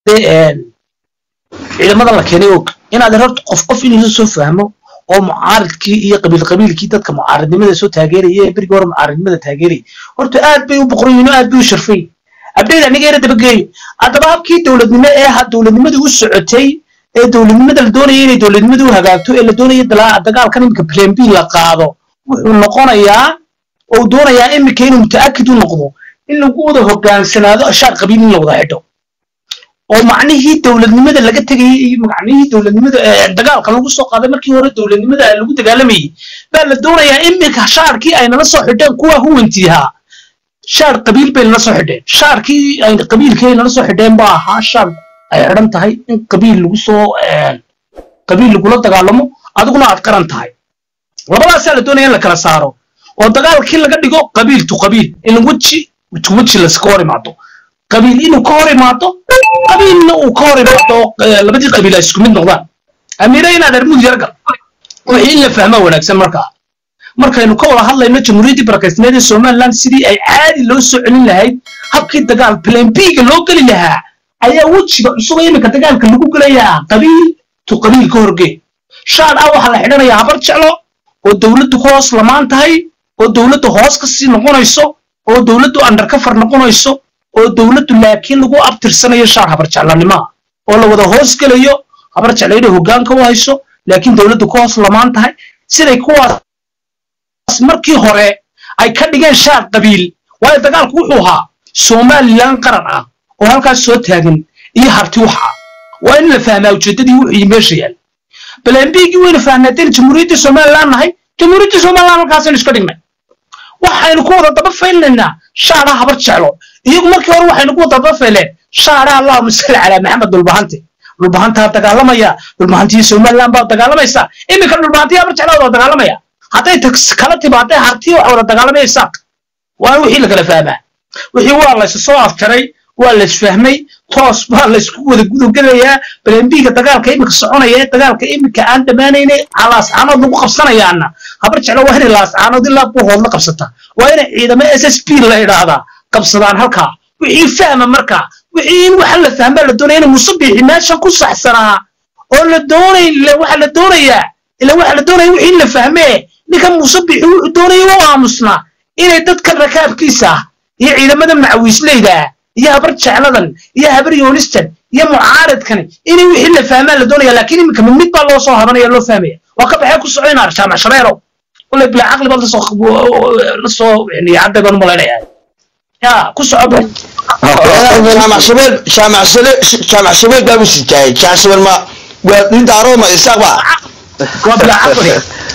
ciidamada la keenay og inaad horta qof qof inuu soo fahmo oo mucaaridkii iyo qabiil qabiilkii dadka mucaaridnimada soo taageeraya ee berigii hore mucaaridnimada taageeraya horta aad bay u boqoran yihiin oo aad bay u sharfay abdeyda aniga yara dabageeyo haddaba habkii dowladnimo ee ha dowladnimada u socotay ee dowladnimada la doonaya inay dowladnimada u hagaagto ee la doonaya dagaalkan iminka plan b la qaado wuxuu noqonayaa oo doonayaa iminka inuu mutaakid u noqdo in lagu wada hogaansanaado ashaar qabiil in la wada xidho oo macnihii dowladnimada laga tegayay iyo macnihii dowladnimada dagaalka lagu soo qaaday markii hore dowladnimada lagu dagaalamayay baa la doonayaa iminka shaarkii ay nala soo xidheen kuwa huwantiihaa shaar qabiil bay nala soo xidheen shaarkii ay qabiilkii ay nala soo xidheen baa ahaa shaar ay xidhan tahay in qabiil lagu soo qabiil lagula dagaalamo adiguna aad qaran tahay labadaasaa la doonaya in la kala saaro oo dagaalkii laga dhigo qabiil tu qabiil in weji tu weji laska hor imaado qabiil inuu ka hor imaado qabiilna uu ka hor imaado labadii qabiil ay isku mid noqdaan amiire inaad armud yargal wixii in la fahmaa wanaagsan markaa markaynu ka wada hadlayno jamhuuriyaddii barakaysneed ee somaliland sidii ay caadi loo soo celin lahayd habkii dagaal plan b-ga loo geli lahaa ayaa wejiga cusub iminka dagaalka lagu gelayaa qabiil tu qabiil ka horgee shaar ah waxaa la xidhanayaa habar jeclo oo dowladdu hoos lamaan tahay oo dowladdu hoos ka sii noqonayso oo dowladdu undercover noqonayso oo dowladdu laakiin lagu abtirsanayo shaar habar jeclanimoa oo la wada hoos gelayo habar jeclo inay hoggaanka u hayso laakiin dowladdu ka hoos lamaan tahay siday kuwaas markii hore ay ka dhigeen shaar qabiil waayo dagaalku wuxuu ahaa somalilan qaran ah oo halkaas soo taagan iyo harti waxa waa in la fahmaa ujeeddadii wuxuu meesha yaal balambigii waynu fahnaateen jamhuuriyaddii somaliland nahay jamhuuriyaddii somaliland halkaasaynu iska dhignay waxaynu ku wada daba faylaynaa shaara habar jeclo iyagu markii hore waxaynu ku wada daba fayleen shaara allahuma salli calaa maxamed dhulbahante dhulbahantaa dagaalamaya dhulbahantii somaliland baa dagaalamaysa iminka dhulbahantii habar jeclo wada dagaalamaya hadday kala timaadee hartii waxa wada dagaalamaya isaaq waa wixii lagala fahmaa wixii waa laysu soo afjaray waa laysfahmay toos baa laysku wada gudogelayaa balembiga dagaalka iminka soconaya ee dagaalka iminka aan dhammaanayna laascaanood lagu qabsanayaana habar jeclo waa inay laascaanood ilaa buuhood la qabsata waa inay ciidamo s s p la idhaahdaa qabsadaan halkaa wixii fahma markaa wixii in waxa la fahmaa la doonaya inay musabixi meeshan ku saxsanaa oo la doonay waxa la doonayaa ila waxa la doonaya wixii in la fahmee ninka musabixi wuxuu doonaya u aamusnaa inay dadka rakaabkiisa iyo ciidamada macawiisleyda iyo habar jecladan iyo habar yoonistan iyo mucaaradkani inay wixii la fahmaa la doonaya laakiin iminka mid mid baa loo soo habanaya loo fahmaya waa ka baxee ku socoynaa jaamac shabeelow wala bilaa caqli baad lasoo lasoo cadda baan umalaynaya ya ku soco jaamac shabeel jaamac shabeel jaamac shabeel baa usitaayay jaamac shabeel ma waa nin daarooma isaaq ba waa bilaa caqli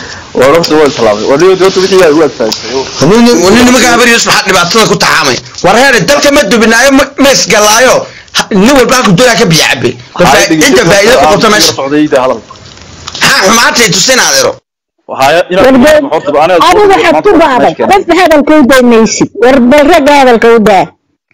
nin nimanka habar yusuf maxaa dhibaatada ku taxaamay war heere dalka ma dubinaayo ma isgalaayo nin walba halku doonaa ka biyo cabe inta faa'iido ku qabto meesha maxaa xumaantay tusin adeero adigu waxaad ku baaday qofka hadalka u daynaysid war bal ragga hadalka u daa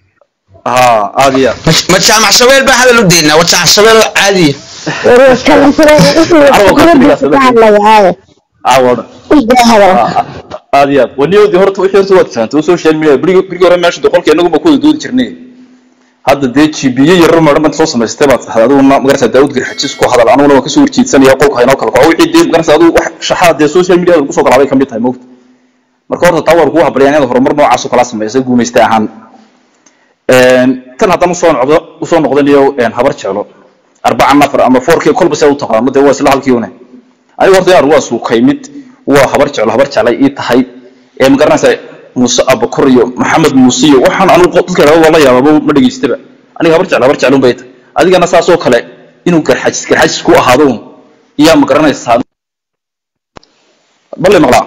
ma jaamac shabeel baa hadal u deynaa waa jaamac shabeel oo caadiya war kalansare wuxuu ka hadlayaaye udaa hadal aad iyo aad waniyodi horta wixii horta waad fahamtay oo social media birigi birigi hore meesha doqolka inagu ma ku wada doodi jirnay hadda dee jibiye yarar maran baad soo samaystay baad saxday adigu magarata daawud garxajis ku hadal anuguna waan kasoo horjeedsanaya qolka haynoo kala kaco wixii dee magarata adigu wax shaxaad dee social media lagu soo galaaday ka mid tahay moogta marka horta taa war kugu habariyaan inaad horumar noocaas oo kala samaysay guumaystay ahaan tan haddaan usoo noqdo usoo noqdanayo habar jeclo arbaca nafar ama fourkii kolba see u taqaano dee waa isla halkii une aniga horta yaar waa suukay mid waa habar jeclo habar jeclay ii tahay ee ma garanaysaa muuse abakor iyo maxamed muuse iyo waxaan anigu dadka idhahdo waa la yaababa ma dhegaystaba aniga habar jeclo habar jeclun bay tahay adigana saasoo kale inuu garxajis garxajis ku ahaado un iyaa ma garanaysaa balle maqlaa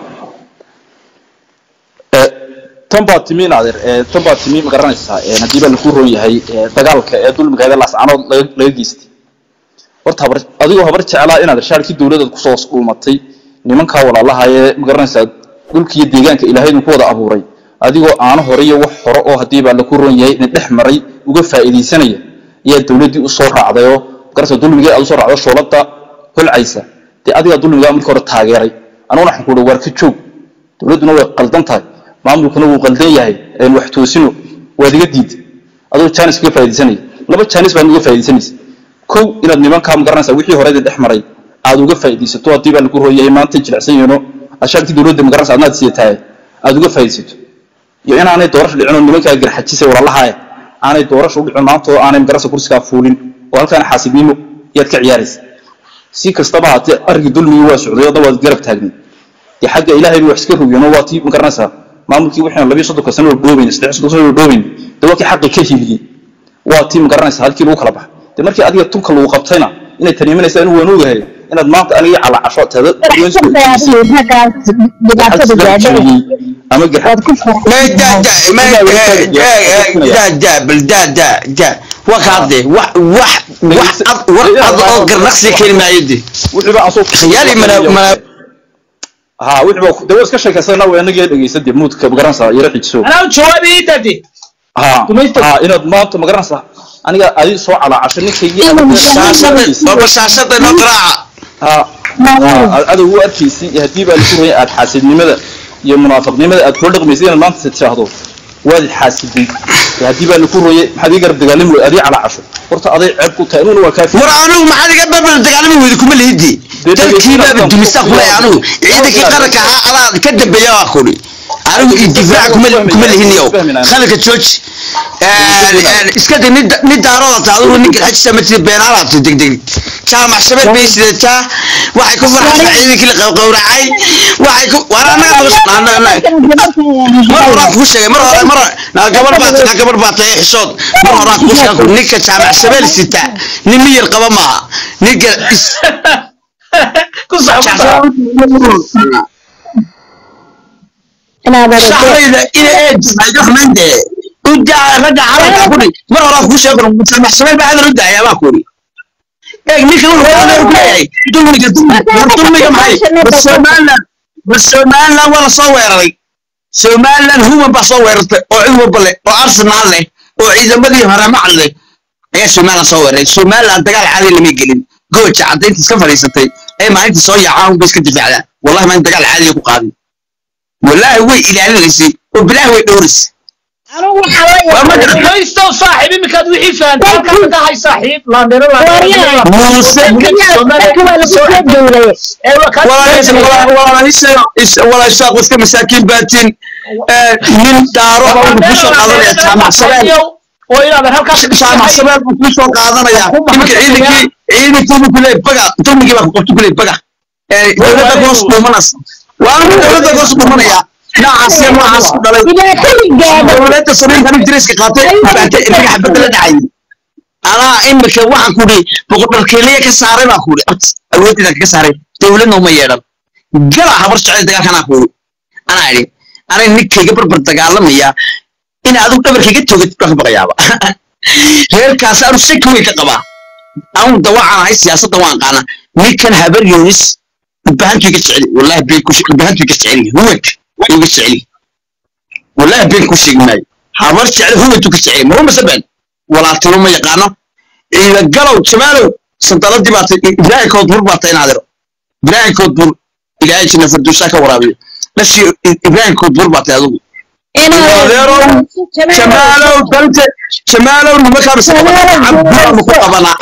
tan baa timi naadir tan baa timi ma garanaysaa haddii baa laku roon yahay dagaalka ee dulmigeeda laascanood laga geystay horta habar adigoo habar jeclaa inaad shaarkii dowladda kusoo dhuumatay nimankaa walaalaha ee ma garanaysaa dhulka iyo deegaanka ilaahaydu ku wada abuuray adigoo aano hore iyo wax hore oo haddii baa laku roon yahay ina dhex maray uga faa'iidaysanaya ayaa dowladdii u soo raacday oo magarata dulmigee aad usoo raacdo shoolada holcaysa dee adigaa dulmigaa markii hore taageeray anuguna waxaan ku uhi waar ka joog dowladduna way qaldan tahay maamulkuna wuu qaldan yahay een wax toosino waad iga diid adoo jaanis kaga faa'iidaysanaya laba jaanis baad uga faa'iidaysanaysa kow inaad nimankaa magaranaysaa wixii hore dhex maray aad uga faa'iidaysato haddii baa lagu rooyay maanta jilicsan yihiino ashaartii dowladda magaranaysa adnaad siiyatahay aad uga faa'iidaysato iyo inaanay doorasho dhicin oo nimankaa garxajisay walaalahaaya aanay doorasho u dhicin maanta oo aanay magaranaysa kursigaa fuulin oo halkaana xaasibnimo yaad ka ciyaaraysa si kastaba haatee arrinkii dulmigii waa socday adna waad garab taagnay dee xagga ilaahayba wax iska rogeen oo waa tii magaranaysaa maamulkii waxaan labiyo soddonka sano oo dhoobayn saddex soddon sano oo dhoobayn dee waa kii xaqi ka hiliyey waa tii magaranaysa halkii lagu kala baxa dee markii adiga tunka lagu qabtayna inay taniimanaysaa inuu waan ogahay inaad maanta aniga calacasho taada ama wakaade wax wax wax ad war ad oo garnaqsi kelimaayade wixiiba aan soo khiyaali mana mana ha wixiiba dee waa iska sheekaysana waa inagii dhegeysan dee muudka magaranaysaa yara xijiso anaa jawaabi ii dade ha Dumaysta. ha inaad maanta magaranaysaa aniga adi soo calacasho ninkaygii shaashada baba shaashada noo qaraaca ha ha adow u arkaysay iyo haddii baa lagu rayay aad xaasidnimada iyo munaafiqnimada aad kula dhaqmaysay inaad maanta tidhaahdo waad xaasiday iyo haddii baa lagu rooyay maxaad ii garab dagaalami wey adii calacasho horta aday ceeb ku tahay aniguna waa kaafi war anigu maxaad iga barbar dagaalami weyda kuma lihidi dalkiibaaba dumista kulay anigu ciidankii qaranka ahaa adaa ka dambeeya waa kuri anigu idifaaca kuma kuma lihiniyow khalika jooji iska de nin daarooda taa adigu nin garxajisa ma tiri beenaalaabta degdeg jaamac shabeed bay sidataa waxay ku farxaysaa ciidankii la qawqawracay waxay ku war annaga mar horaan kuu sheegay mar hore mar naa gabar baa naa gabar baa tahay xishood mar horaan kuu sheegay ninka jaamac shabeel sita nin miyir qaba maaha ninka is ku sax ku sax shacbayda ina eed aydo xumande udaa ragga calanka kuri mar horaan kuu sheegay jaamac shabeel baa hadal u daaya baa kuri eeg ninka wuxuu hadal ku leeyahay dulmiga dulmiga maxay bas somaliland bas somaliland waa la soo weeraray somaliland human baa soo weerartay oo cid walba leh oo arsenal leh oo ciidamadii haramac leh ayaa somaliland soo weeraray somaliland dagaal caadi lama gelin gooja caddaynta iska fadhiisatay ee maalinta soo yaacaan unba iska difaacdaan wallahi maalin dagaal caadiga ku qaadin wallahi way ilaalinaysay oo bilaahi way dhowraysay maysto saaxiib iminkaad wixii fahantaa halkaa ka tahay saaxiib laandheero walaashaaq iska masaakiin baatiin nin daaro baa wuxuu kusoo qaadanaya jaamac sabeel oo inaad halkaa jaamac sabeel buu kusoo qaadanaya iminka ciidankii ciidankii buu kuleeyay baga dulmigii baa qabtu kuleeyay baga dowladda goos dhuumanaysa waa nin dowladda goos dhuumanaya noocaas iyo noocaas ku dhalay dowladda samaynta nin diriska qaatay baatay inaga xabadda la dhacay anaa imika waxaan ku dhi boqodharkeeliya ka saaray baan ku dhi awooddeeda kaga saaray dowladna uma yeedhan gala habar jecel dagaalkanaa ku anaa idhi anay ninkayga barbar dagaalamaya in adigu dhabarkayga togatid baan ka baqayaaba reerkaas anu shaki weyn ka qabaa anu dawaacan ahay siyaasadda waan qaana ninkan habar yoonis bahantu iga jeceli wallahi been ku bahantu iga jeceli huwanka iga jeceli wallahi been ku sheegi maayo habar jecel huwantu ka jeceli maruma sabeen walaaltimo ma yaqaano ciida galow jamaalow sandaladii baa tay ibraahin koodbur baa tay inaadiro ibraahin koodbur ilaahay jina farduusaa ka waraabiyo dhashii ibraahin koodbur baa tay adigu adeerow jamaalow dante jamaalow nimankaa cabdulaanu ku qabanaa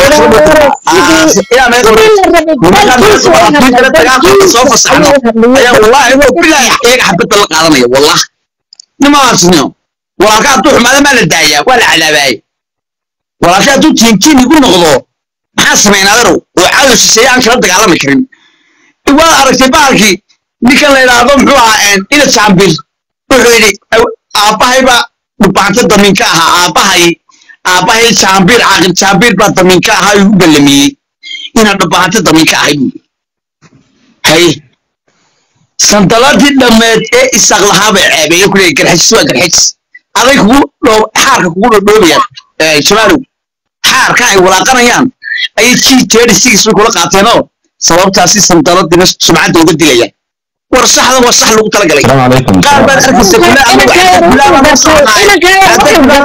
dagaalka soo fasaxno ayaa wallaahi wo bilaahi iyaga xabadda la qaadanaya wallah nimaasnio walaalka hadduu xumaada maa la daayaa waa la cadaabaayay walaalka hadduu tiintiin igu noqdo maxaa samaynaa aderow oo cadow shisheeye aan kala dagaalami karin waa aragtay bahalkii ninkan la idhaahdo muxuu ahaa ina jaambir wuxuu yidhi aabbahay baa dhubaanta damiinka ahaa aabbahay aabbahay jaambir caaqil jaambir baa damiinka ahaa igu ballamiyey inaan dhubaanta damiinka ahay buu hay sandaladii dhammeed ee isaaq lahaa bay ceebeeye ku leeyahy garxajis waa garxajis aday kugu dhoo xaarka kugu dhodhoobayaan jamaalow xaarka ay walaaqanayaan ayay g thirty six bay kula qaateenoo sababtaasi sandaladina sumcadda uga dilayaan war saxda waa sax lagu talagalay qaar baad arkaysa kula anigu xagga kulaaba ma soconaay hadday kula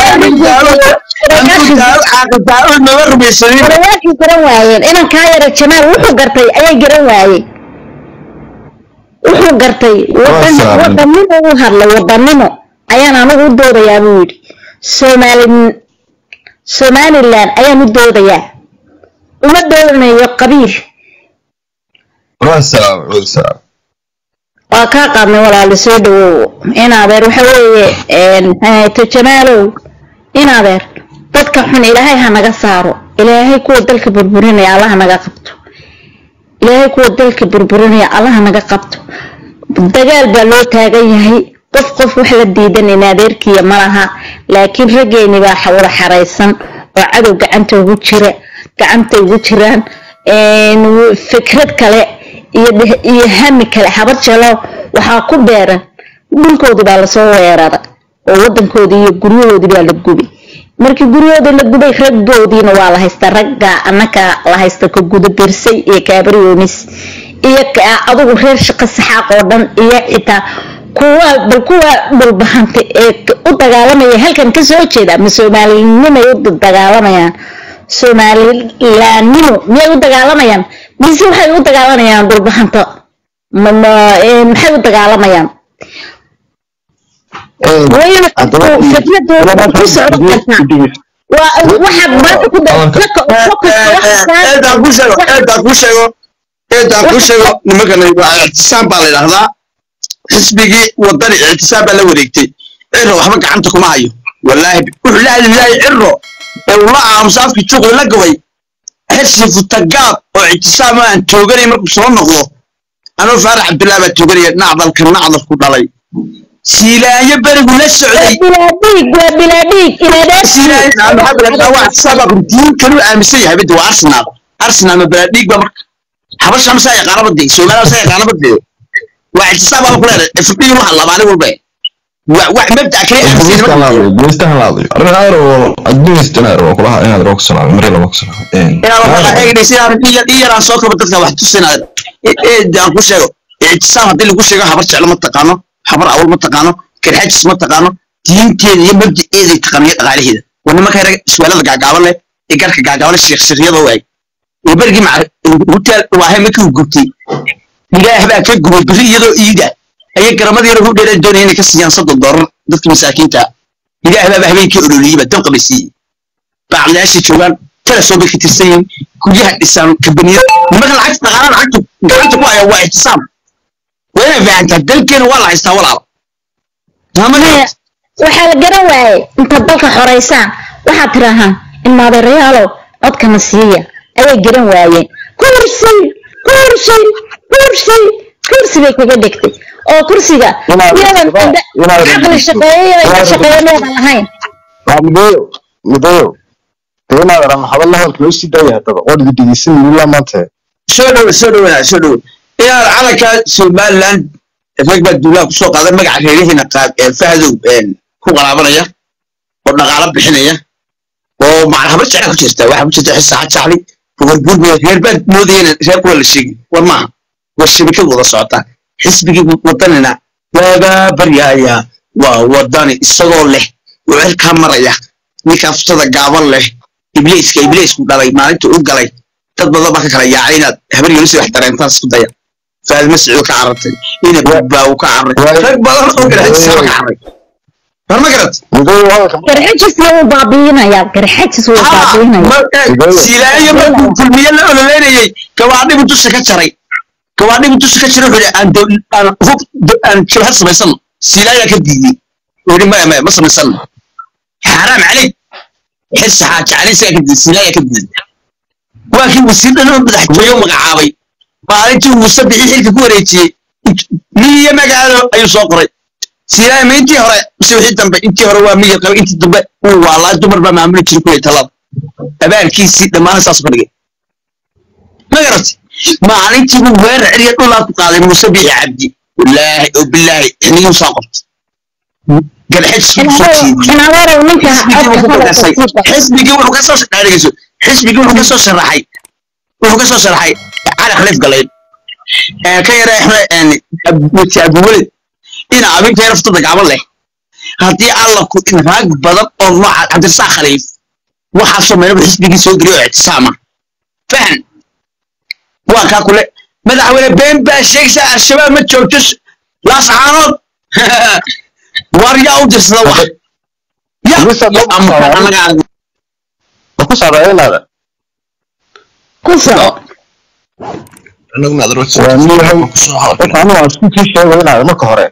soconaay nama rumaysanin warwaakii garan waayeen inan kaa yara jamaal wuxuu gartay ayay garan waayeen wuxuu gartay wadanimo u hadlay wadanimo ayaan anigu u doodayaa buu yidhi soomaali somalilan ayaan u doodayaa uma doodanayo qabiil wasalaam wasalaam waa kaa qaadnay walaali soo dhawow in adeer waxa weeye to jamaalow in adeer dadka xun ilaahay ha naga saaro ilaahay kuwa dalka burburinaya allaha naga qabto ilaahay kuwa dalka burburinaya allaha naga qabto dagaal baa loo taagan yahay qof qof wax la diidan in adeerkiya ma laha laakiin raggeeni baa wada xaraysan oo cadow gacanta ugu jira gacanta ugu jiraan fikrad kale iyo hami kale habar jalo waxaa ku beeran dhulkoodii baa lasoo weerara oo wadankoodii iyo guryahoodii baa la gubay markii guryahoodii la gubay raggoodiina waa la haystaa ragga anaka la haysta ka gudabirsay iyo kaabariyoonis iyo adugu reer shaqo saxaaq oo dhan iyo xitaa kuwa bal kuwa dhulbahantay ee u dagaalamaya halkan kasoo jeeda ma soomaalinimay u dagaalamayaan somalilaannimo miyay u dagaalamayaan mise waxay u dagaalamayaan dhulbahanto maxay u dagaalamayaan fikradu ku socon kartaa waxaad maanta ku eedaan ku sheego eedaan ku sheego eedaan ku sheego nimankana ictisaam baa la yidhahdaa xisbigii wadani ictisaam baa la wareegtay cirro waxba gacanta kuma hayo wallaahi wuxuu la hadli lahay cirro ee uu la aamusa afkii juuqda la gubay xirsi futagaab oo ictisaam aan tooganay markuu soo noqdo anuu faarax cabdillah baa tooganaya nacdalka nacdalku dhalay siilaanyo berigu la socday diin kalu aaminsan yahay bade waa arsenal arsenal ma balaadhiig ba marka habasha masaa yaqaana bade soomaaliya masaa yaqaana bade waa ictisaab baa ku leedahay fadhigu la hadlaa maalin walba wax mabda kale iyaraan soo kaba dadka wax tusinaa aan ku sheego ictisaam haddii lagu sheego habar jeclo ma taqaano habar awal ma taqaano karxajis ma taqaano diinteeda iyo mabdaeeday taqaano iyo dhaqaalaheeda waa nimanka yara iswaalada gaagaaban leh ee garka gaagaaban leh sheekshiryada waay ee berigii hutaal waahe markii uu gubtay ilaah baa ka gubay beri iyadoo iida ayay garamada yaro u dheereen doonaya inay ka siiyaan soddon doolar dadka masaakiinta ilaah baaba habeenkii ololiyey baa dabqa bay siiyey bacdayaashay joogaan talasoo bay ka tirsan yihiin guryaha dhisaan kabaniyada nimanka lacagta dhaqaala lacagtu gacanta ku haya waa ictisaam waa inay fahantaa dalkeena waa la haystaa walaala waxaa la garan waayey intaad dalka xoraysaan waxaad tirahaan in maadeerayaalow codkana siiya ayay garan waayeen kursi kursi kursi kursi bay kaga dhigtay oo kursiga iyadan caqli shaqeeyo iyo shaqeeyo meedan lahayn mideeyo mideeyo inaad ran hadalla hadalka loo sii daaya haddaba waan idi dhegeysan ilaa maanta soo dhow soo dhow soo dhow inaad calanka somaliland rag baa duulaha kusoo qaaday magaca reerihiina qaad fahdow ku qaraabanaya oo dhaqaalo bixinaya oo macal habar jecla ku jirta waxaa ku jirta xisaxa jacli buurbuur reer baad moodayeen reer kula la sheegi war maaha war shabakad wada socota xisbigii wadanina waagaa baryaaya waa wadani isagoo leh oo cirkaa maraya ninka aftada gaaban leh ibliiska ibliisku dhalay maalinta u galay dad badan baa ka kala yaacay inaad habar yunisi wax dareentaan isku daya faad masciid ka carartay ina baa uu ka carray rag badan oo kale xisaba ka carray war ma garad garxajis wuu baabiinayaa garxajis wuu baabiinayaa silaayo markuu kulmiye la ololeynayey gawaadhibu dusha ka jaray gawaadhibu dusha ka jaray wuxuu aan aan hub aan jabhad samaysano silaayaa ka diiday wuxuu maya maya ma samaysano xaaraam caleyk xirsi xaaji caleysigaa ka diiday silaayaa ka diiday waa kii wasiir dhan oo madaxtooyo magacaabay maalintii uu sabixii xilka ku wareejiyey miyiyo magaalo ayuu soo qoray silaay ma intii hore mise wixii dambe intii hore waa miyir qaba intii dambe uu waalaa dumar baa maamuli jiray kulay talada abaalkiisii dhammaan saas ka dhigay ma garatay maalintii buu weerar ciriya dhulaa ku qaaday muuse biixi cabdi wallaahi oo bilaahi xiniyuu saa qabtay xisbigii wuxuu kasoo dhegeyso xisbigii wuxuu kasoo sharaxay wuxuu kasoo sharaxay cali khaliif galayn ka yara muti abuweled ina abinka yaraftada gaaban leh haddii alla ku in raag badan oo nooca cabdirasaaq khaliif waxaasoo meelaba xisbigii soo geliyo oo ictisaama fahan waa kaa kule madaxweyne been baa sheegaysaa al-shabaab ma joogto laascaanood war yaa u dirsada wax ya ma ku socdaa inaada ku soco waa niyahay horta anigu aan isku sii sheegay inaada marka hore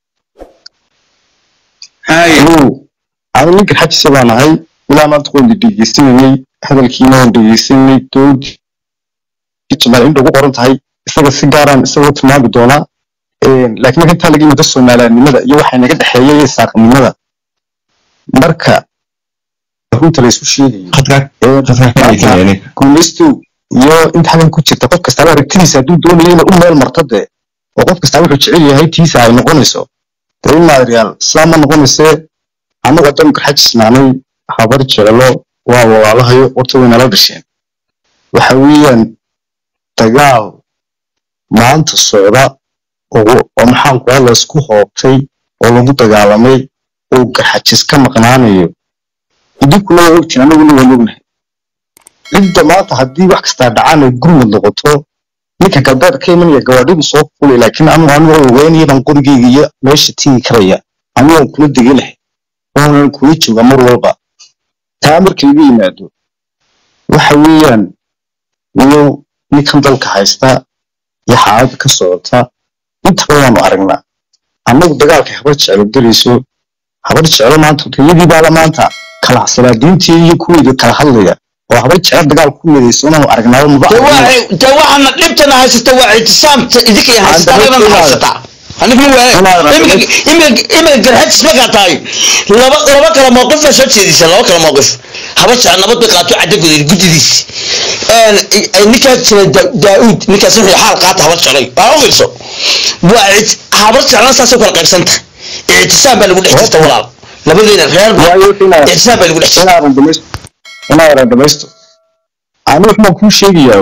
haye anigu anigu ninka xajisa baan ahay ilaa maanta waan dhegeysanayay hadalkiina waan dhegeysanayay doodi jamaal inta ugu qoran tahay isaga si gaaraan isagoo tilmaami doonaa laakiin marka intaa laga yimid soomaaliyannimada iyo waxay naga dhexeeya iyo saaqnimada marka runta la isu sheegayo guulaystu iyo inta xagan ku jirta qof kastaaba aragtidiisa hadduu doonayo inay u meel marto dee oo qof kastaaba wuxuu jecel yahay tiisa ay noqonayso dee in maadriyaal sidaa ma noqonaysee annagu haddanu garxajisnaanay habar jecelo waa walaalahayo horta way nala dhasheen waxa weeyaan dagaal maanta socda oo oo maxaan ku la isku hoobtay oo lagu dagaalamay oo garxajis ka maqnaanayo idinkuna waa ogtiin anaguna waan ognahay cidda maanta haddii wax kastaa dhacaan ay gurmud noqoto ninka galbeed ka imanaya gawaadhidu soo fulay laakiin anigu anigu ogeynaya baan qorigeyga iyo meesha tigi karaya anigu waan kula deganahay waanan kula jooga mar walba taa marka laga yimaado waxa weeyaan iyo ninkan dalka haysta iyo xaaladda ka socota intaba waanu aragnaa annagu dagaalka habar jeclo gelayso habar jeclo maanta riyadii baala maanta kala salaadiintii iyo kuweeda kala hadlaya oo habar jeclo dagaal ku midayso inaanu aragnaaba maba de aragno. waa de waxaana dhibtana haysata waa ictisaamta idinka haysata Aan anadan dabadda haysata aniguna waa Inaad imika imika imika garxajis markaa tahay laba laba kala mowqif baa soo jeedisa laba kala mowqif haba jecel nabad bay qaato cadda gudeed guddidiis ninkaa jira Da- daauud ninkaas wuxuu xaal qaata habar jeclay waa u fiirso waa it- habar jeclana saasay kala qaybsanta ictisaam baa lagu dhex jirta walaal labadeena reer Waayo inaad- ictisaam baa lagu dhex jirta inaadan dhamaysto inaadan dhamaysto ani waxbaan kuu sheegayaa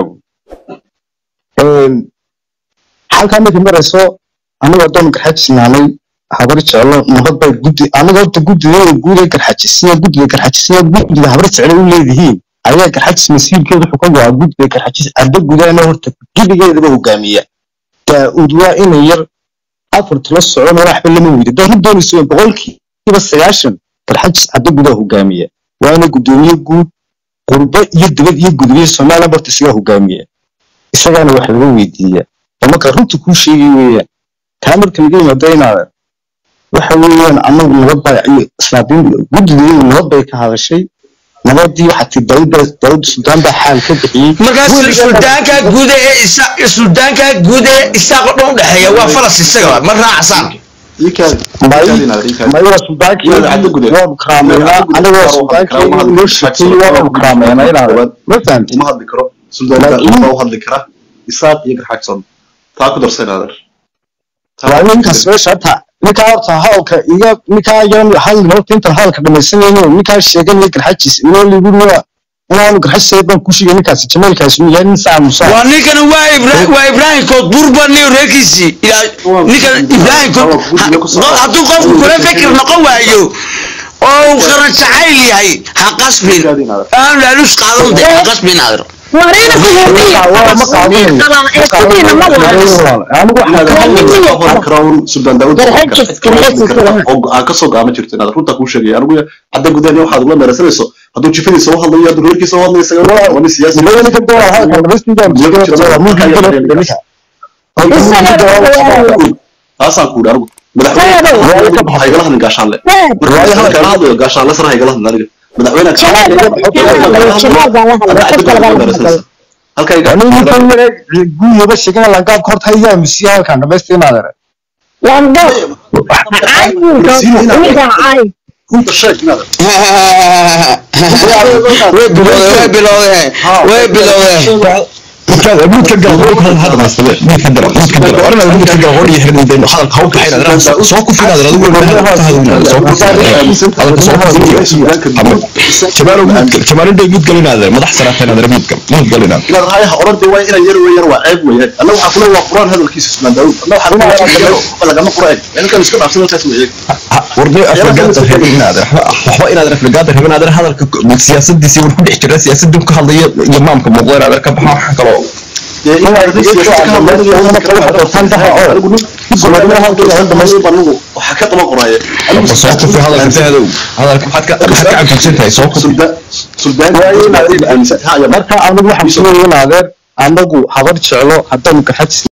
halkaa markay marayso anigu haddaan garxajisnaanay habar jeclo nabad bay guddi aniga horta guddigeeda guud ee garxajisiya guddiga garxajisiya guddiga habar jeclo u leedihiin ayaa garxajis masiirkeeda wuxuu ka go'aa guddiga garxajis cadda gudaana horta guddigeedaba hogaamiya daa'uud waa inay yar afarta la socona waxba lama weydo dad run doonayso boqolkiiba sagaashan garxajis cadda gudaha hogaamiya waana guddoomiye guud qurbo iyo dibad iyo gudbiye somaliland horta isagaa hogaamiya isagaana wax laga weydiiya oo marka runta kuu sheegay weeyaan taa marka laga yimaado inaad waxa weeyaan anagu nabad baa iyo islaabiin guddigeedu nabad bay ka hadashay nabadii waxaa tii daawudda daawudda suldaan baa xaal ka bixiyey markaas suldaanka guud ee isa suldaanka guud ee isaaqo dhan u dhexeeya waa falas isaga ma raacsan mayada suldaankii waanu karaameynaa anigoo suldaankii noo shaqeeyey waanu karaameynaa inaad ma fahamtid uma hadli karo suldaan daauud baa u hadli kara isaaq iyo garxaagson taa ku darsa inaadan waa ninkaas meesha hata ninkaa horta hadalka iga ninkaa yan hadlin horta intaan hadalka dhamaysanayno ninkaa sheeganaya garxajis inoo liguri waa inaanu garxajis baan ku sheegay ninkaasi jameelkaasi uu yahay nin saa musa waa ninkana waa Ibra- waa ibraahim koodburba nin reerkiisii ilaa ninkan ibraahim kood ha- hadduu qofku kula fikir noqon waayo oo uu qaran jacayl yahay ha qasbin aan laalush qaadan de ha qasbin adeer warina ma qaadanayo kuhubiya ma walaalo anigu waxaan ka hadlay suldaan daauud Garxajis, garxajis kulaha. oo go-aan ka soo gaama jirto inaad runtaa kuu sheegaya anigu cadda gudaha waxaad ula meeraysanayso hadduu jifadiisa u hadlayo hadduu reerkiisa u hadlayo isaga waa nin siyaasi ilaa ninka doona hadalka dhamaystigaan sheegay muu ninka taasaan ku anigu madaxweyne ha igala hadlin gaashaanle marka hadal kala hadlayo gaashaanle sar ha igala hadlin aniga madaxweyne jamaal baa la hadlay qof kale baa la hadlay halkayga anigu ninkan yare guyaba sheegana langaabka horta iyaa misiya halkaan dhamaystiinaad ere lando caay ninka caay runta sheeg inaad way bilowdeen way bilowdeen way bilowdeen midka gal hor hada hada maasade midka dara midka dara warna midka gal hor iyo xirna inta hadalka haw ka xirna soo ku filaad adigu soo ku hadalka soo ku jamaalo jamaalo day mid galinaad madax sarafeen aad mid gal mid galinaad inaad hay ha oran dee waa inay yar weeyar waa ceeb weeyaan anna waxaa kule waa quraan hadalkiisa suldaan daauud anna waxaa kule lagama qura eg ninkan iska dhaafsan halkaas weeyaan warday afragaada reebin inaad waxba inaad afragaada reebin inaad hadalka siyaasadiisii war ku dhex jira siyaasadii ka hadlaya iyo maamka muuqda inaad ka baxo waxa kaloo dee inaad siyaasada ka hadlaynayo Soomaalida halkii aan dhamaysto anigu waxa ka daba qoraya soo kufi hadalka fahdow hadalka maxaad ka maxaad ka cabsan tahay soo kufi suldaan marka anigu waxaan soo yeelaadeer anagu habar jeclo haddaan garxajis